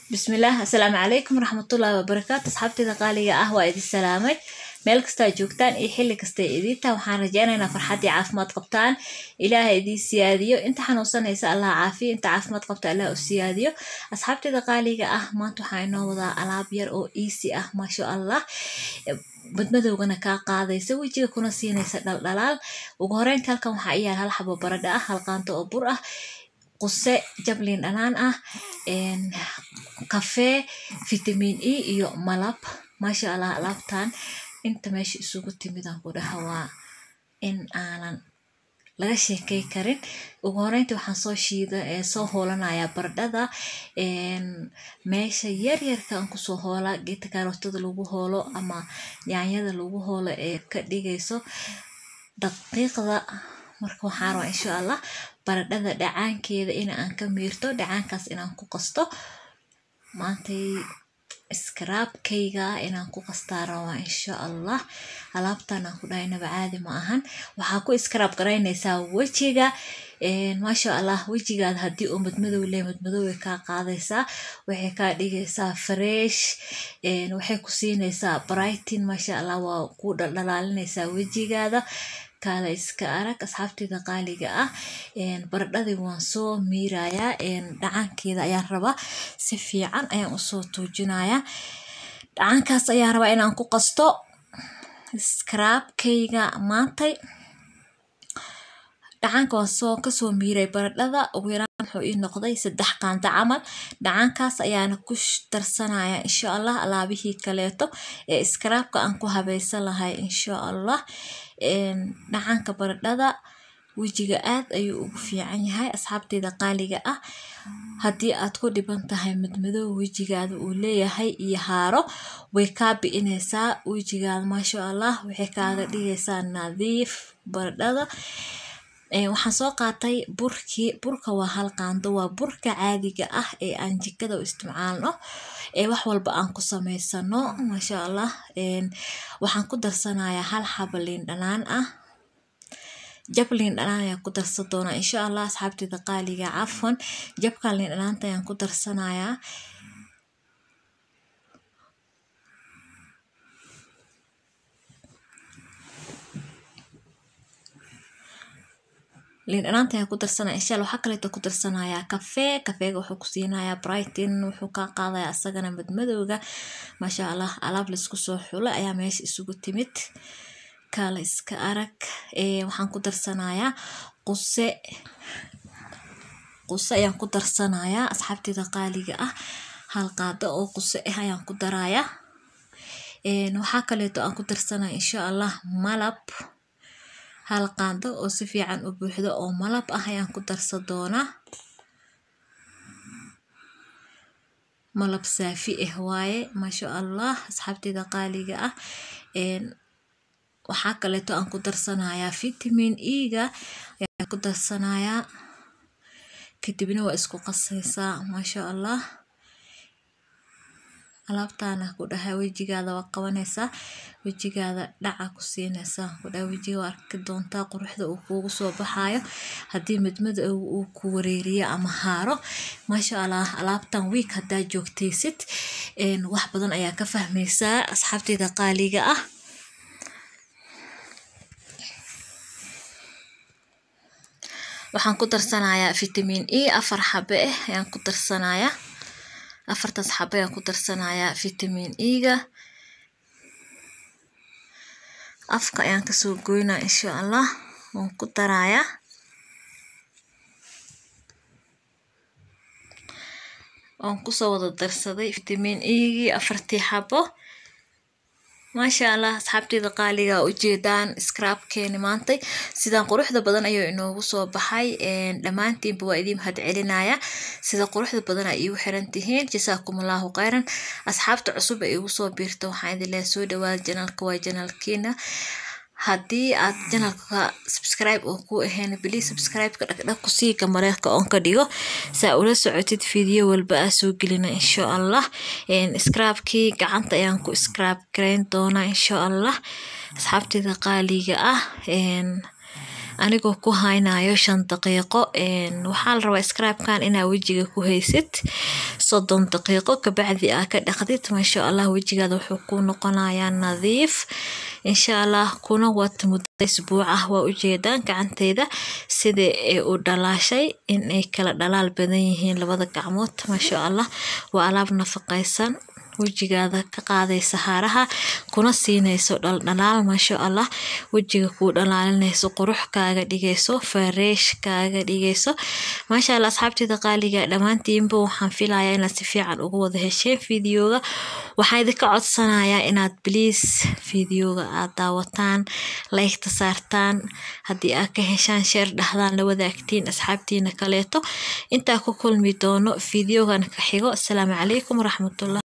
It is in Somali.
bismillaah assalaamu calaykum waraxmatullaahi wabarakaatu asxaabteyda qaaliga ah waa idin salaamay meel kastaa joogtaan iyo xilli kasta idiinta waxaan rajeynaynaa farxaddii caafimaad qabtaan ilaaha idiin siyaadiyo inta xanuunsanaysa allah caafiyo inta caafimaad qabta allah u siyaadiyo asxaabteyda qaaliga ah maanta waxaa inoo wadaa alaab yar oo easy ah maasha allah badmadowgana kaa qaadaysa wejiga kuna siinaysa dhaldhalaal ugu horeynta halkan waxaa iyaal hal xabo baradha ah hal qaanto oo bur ah quse jablin dhanaan ah kafee fitamiin e iyo malab maasha allah alaabtan inta meesha isugu timidaan ku dhaha waa in aanan laga sheekay karin ugu horeynta waxaan soo shiida soo hoolanayaa bardhada meesha yaryarka aan kusoo hoola geedka kaarootada lagu hoolo ama yaanyada lagu hoolo ee ka dhigayso daqiiqda marka waxaan rabaa insha allah baradhada dhacaankeeda in aan ka miirto dhacaankaas inaan ku qasto maantay skraabkayga inaan ku qastaa rabaa insha allah alaabtan aan ku dhahaynaba caadi ma ahan waxaa ku skraab garaynaysaa wejiga maasha allah wejigaada haddii uu madmadow le madmadoway kaa qaadaysaa waxay kaa dhigaysaa fresh waxay ku siinaysaa brightin maasha allah waa ku dhaldhalaalinaysaa wejigaada kaala iska arag asxaabteyda qaaliga ah baradhadii waan soo miirayaa dhacaankeeda ayaan rabaa si fiican ayaan usoo tuujinayaa dhacaankaas ayaan rabaa inaan ku qasto skraabkayga maantay dhacaanka waan soo kasoo miiray baradhada ugu yaraan wuxuu ii noqday saddex qaanta camal dhacaankaas ayaana ku darsanaya insha allah alaabihii kaleeto ee skraabka aan ku habaysan lahay insha allah dhacaanka baradhada wejiga aad ayuu ugu fiican yahay asxaabteyda qaaliga ah haddii aad ku dhiban tahay madmadow wejigaada uu leeyahay iyo haaro way kaa bi'inaysaa wejigaada maasha allah waxay kaaga dhigaysaa nadiif baradhada waxaan soo qaatay burkii burka waa hal qaando waa burka caadiga ah ee aan jikada u isticmaalno ee wax walba aan ku samaysano maasha allah waxaan ku darsanayaa hal xaba liin dhanaan ah jab liin dhanaan ayaan ku darsan doonaa insha allah asxaabteyda qaaliga cafwan jabka liin dhanaanta ayaan ku darsanayaa liin dhanaanta ayaan ku darsanaya insha allah waxaa kaleeto ku darsanayaa kafee kafeega wuxuu ku siinayaa brighton wuxuu kaa qaadaya asagana madmadowga maasha allah alaab laisku soo xulo ayaa meesha isugu timid kaala iska arag waxaan ku darsanayaa quse quse ayaan ku darsanayaa asxaabteyda qaaliga ah hal qaado oo quse ah ayaan ku darayaa waxaa kaleeto aan ku darsanaya insha allah malab hal qaando oo si fiican u buuxdo oo malab ah ayaan ku darsan doonaa malab saafi ah waaye maasha allah asxaabteyda qaaliga ah waxaa kaleeto aan ku darsanayaa vitamin e-ga ayaan ku darsanayaa kadibna waa isku qasaysaa maasha allah alaabtaana ku dhaha wejigaada waa qabanaysaa wejigaada dhaca ku siinaysaa ku dhaha wejiga waa arki doontaa quruxda uu kuugu soo baxayo haddii madmada uu ku wareeriyo ama haaro maasha allah alaabtan wiik haddaa joogtaysid wax badan ayaa ka fahmaysaa asxaabteyda qaaliga ah waxaan ku darsanayaa vitamin e afar xabe ah ayaan ku darsanayaa afartaas xabe ayaan ku darsanayaa vitamin e-ga afka ayaan kasoo goynaa insha allah waan ku darayaa waan kusoo wada darsaday vitamin e-gii afartii xabo maasha allah asxaabteyda qaaliga ujeedaan skraabkeeni maantay sidaan quruxda badan ayuu inoogu soo baxay dhammaantiinba waa idiin mahad celinaya sida quruxda badan ay iigu xiran tihiin jasaakum allahu khayran asxaabta cusub ay igu soo biirta waxaan idin leehay soo dhawaada janalka waa janalkiina haddii aad janalka subscribe oo ku ahayn bili subscribe-ka dhagdhag ku sii gamareerka oon ka dhigo saa ula socotid video walba aa soo gelina insha allah skraabkii gacanta ayaan ku skraab garayn doonaa insha allah asxaabteyda qaaliga ah anigoo ku haynayo shan daqiiqo waxaa la rabaa scrabkan inaa wejiga ku haysid soddon daqiiqo kabacdi aa ka dhaqdid maasha allah wejigaada wuxuu ku noqonayaa nadiif insha allah kuna wata muddo isbuuc ah waa ujeedaan gacanteyda sida ay u dhalaashay in ay kala dhalaal badan yihiin labada gacmood maasha allah waa alaab nafaqaysan wejigaada ka qaadaysa haaraha kuna siinayso dhaldhalaal maasha allah wejiga kuu dhalaalinayso qurux kaaga dhigayso fareesh kaaga dhigayso maasha allah asxaabteeda qaaliga dhammaantiinba waxaan filayaa inaad si fiican uga wada hesheen fideoga waxaan idinka codsanayaa inaad bliis fideoga aad daawataan laygta saartaan haddii aad ka heshaan sheer dhahdaan la wadaagtiin asxaabtiina kaleeto intaa ku kulmi doono fideogan ka xigo asalaamu calaykum waraxmatullah